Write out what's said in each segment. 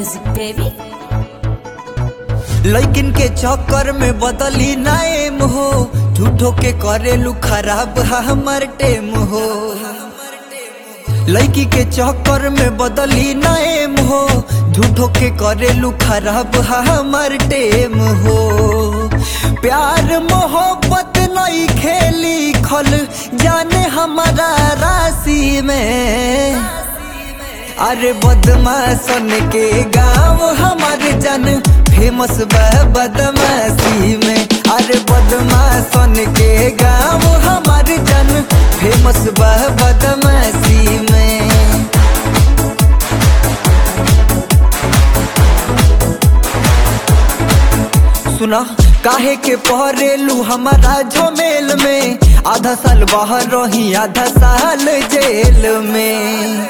music, baby. लैकिन के चक्कर में बदली नाएम हो झूठो के करेलू खराब हमर टेम हो लड़की के चक्कर में बदली नाएम हो झूठो के करेलू खराब हमर टेम हो प्यार मोहब्बत नहीं खेली खल जाने हमारा राशि में अरे बदमाशन के गांव हमारे जन फेमस बा बदमाशी में अरे बदमाशन के गांव हमारे जन फेमस बा बदमाशी में सुना काहे के पहरेलू हमारा झमेल में आधा साल बाहर रही आधा साल जेल में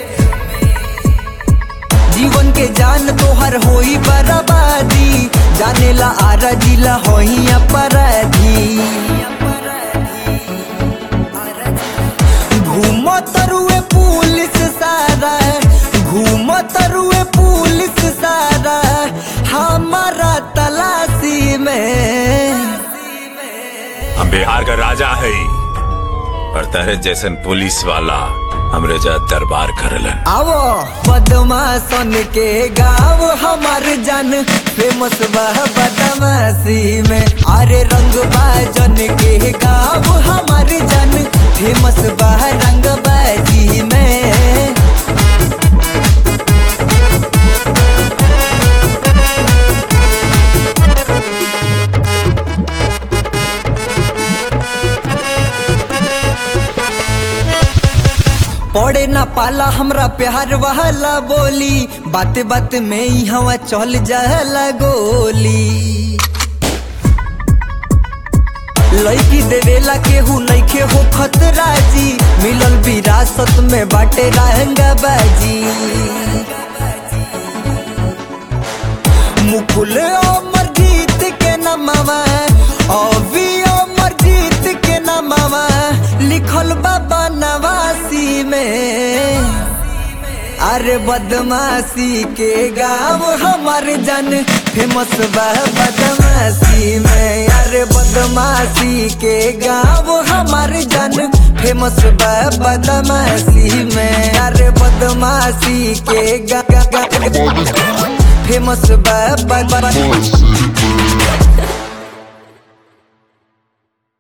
जीवन के जान तोहर होई बर्बादी जानेला आरा जिला होई अपराधी घूम तरुए पुलिस सारा घूम तरुए पुलिस सारा हमारा तलाशी में हम बिहार का राजा है और तेरे जैसन पुलिस वाला हमरे जा दरबार करलन आवो बदमाशन के गाँव हमार जन फेमस बह बदमाशी में अरे रंग बाजन के गाँव हमार जन फेमस बह रंग बाजी में पड़े ना पाला हमरा प्यार वाला बोली बात बात में ही हवा चल जाला गोली लड़की देवेला केहू नइखे हो खतरा जी मिलल विरासत में बाटे रहंगा बाजी मुकुल अमर जीत के नमवा अभी अमर जीत के नमवा लिखल बाबा नवासी में अरे बदमाशी के गाँव हमार जन फेमस बा बदमाशी में अरे बदमाशी के गाँव हमार जन फेमस बा बदमाशी में अरे बदमाशी के गा गा गा फेमस बा बा- बा-